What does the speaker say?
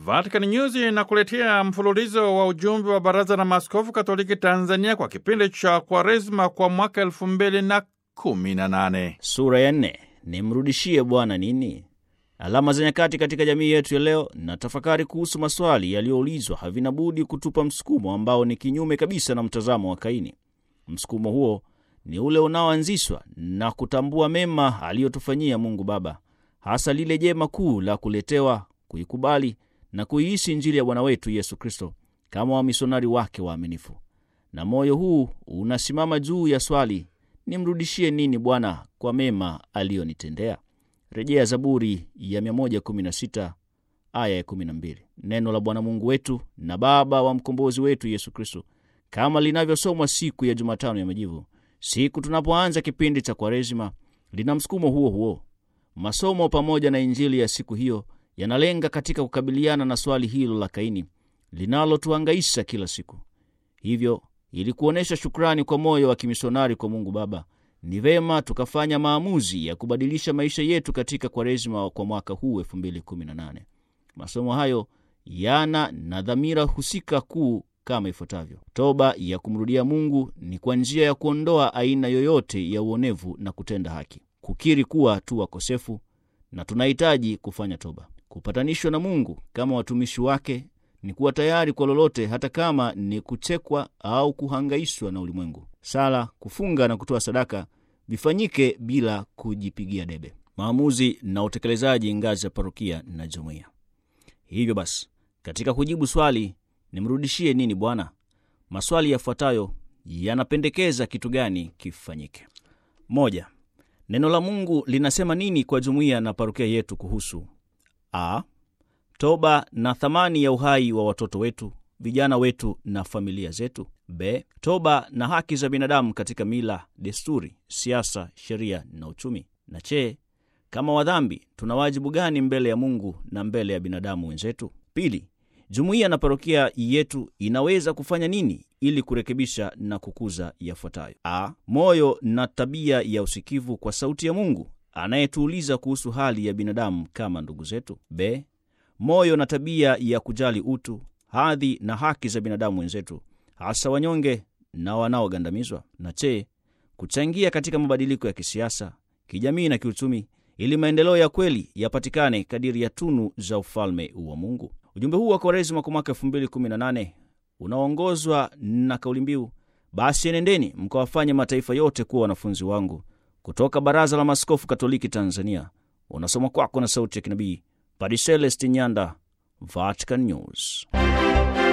Vatican News inakuletea mfululizo wa ujumbe wa Baraza la Maaskofu Katoliki Tanzania kwa kipindi cha Kwaresma kwa mwaka elfu mbili na kumi na nane. Sura ya nne, nimrudishie Bwana nini? Alama za nyakati katika jamii yetu ya leo na tafakari kuhusu maswali yaliyoulizwa havina budi kutupa msukumo ambao ni kinyume kabisa na mtazamo wa Kaini. Msukumo huo ni ule unaoanzishwa na kutambua mema aliyotufanyia Mungu Baba, hasa lile jema kuu la kuletewa, kuikubali na kuiishi Injili ya Bwana wetu Yesu Kristo kama wamisionari wake waaminifu. Na moyo huu unasimama juu ya swali, nimrudishie nini Bwana kwa mema aliyonitendea? Rejea Zaburi ya 116 aya ya 12. Neno la Bwana Mungu wetu na Baba wa mkombozi wetu Yesu Kristo, kama linavyosomwa siku ya Jumatano ya Majivu, siku tunapoanza kipindi cha Kwaresima, lina msukumo huo huo. Masomo pamoja na Injili ya siku hiyo yanalenga katika kukabiliana na swali hilo la Kaini linalotuangaisha kila siku. Hivyo, ili kuonyesha shukrani kwa moyo wa kimisionari kwa Mungu Baba, ni vema tukafanya maamuzi ya kubadilisha maisha yetu katika Kwaresima kwa mwaka huu 2018. Masomo hayo yana na dhamira husika kuu kama ifuatavyo: toba ya kumrudia Mungu ni kwa njia ya kuondoa aina yoyote ya uonevu na kutenda haki, kukiri kuwa tu wakosefu na tunahitaji kufanya toba. Kupatanishwa na Mungu kama watumishi wake ni kuwa tayari kwa lolote, hata kama ni kuchekwa au kuhangaishwa na ulimwengu. Sala, kufunga na kutoa sadaka vifanyike bila kujipigia debe. Maamuzi na utekelezaji ngazi ya parokia na jumuiya. Hivyo basi, katika kujibu swali nimrudishie nini Bwana, maswali yafuatayo yanapendekeza kitu gani kifanyike. Moja, neno la Mungu linasema nini kwa jumuiya na parokia yetu kuhusu a toba na thamani ya uhai wa watoto wetu, vijana wetu na familia zetu; b toba na haki za binadamu katika mila, desturi, siasa, sheria na uchumi; na che kama wadhambi tuna wajibu gani mbele ya Mungu na mbele ya binadamu wenzetu? Pili, jumuiya na parokia yetu inaweza kufanya nini ili kurekebisha na kukuza yafuatayo: a moyo na tabia ya usikivu kwa sauti ya Mungu anayetuuliza kuhusu hali ya binadamu kama ndugu zetu; b moyo na tabia ya kujali utu, hadhi na haki za binadamu wenzetu, hasa wanyonge na wanaogandamizwa; na che kuchangia katika mabadiliko ya kisiasa, kijamii na kiuchumi ili maendeleo ya kweli yapatikane kadiri ya tunu za ufalme wa Mungu. Ujumbe huu wa Kwaresima kwa mwaka 2018 unaongozwa na kauli mbiu basi enendeni mkawafanye mataifa yote kuwa wanafunzi wangu, kutoka Baraza la Maaskofu Katoliki Tanzania. Unasoma kwako na sauti ya kinabii Padre Celestin Nyanda, Vatican News.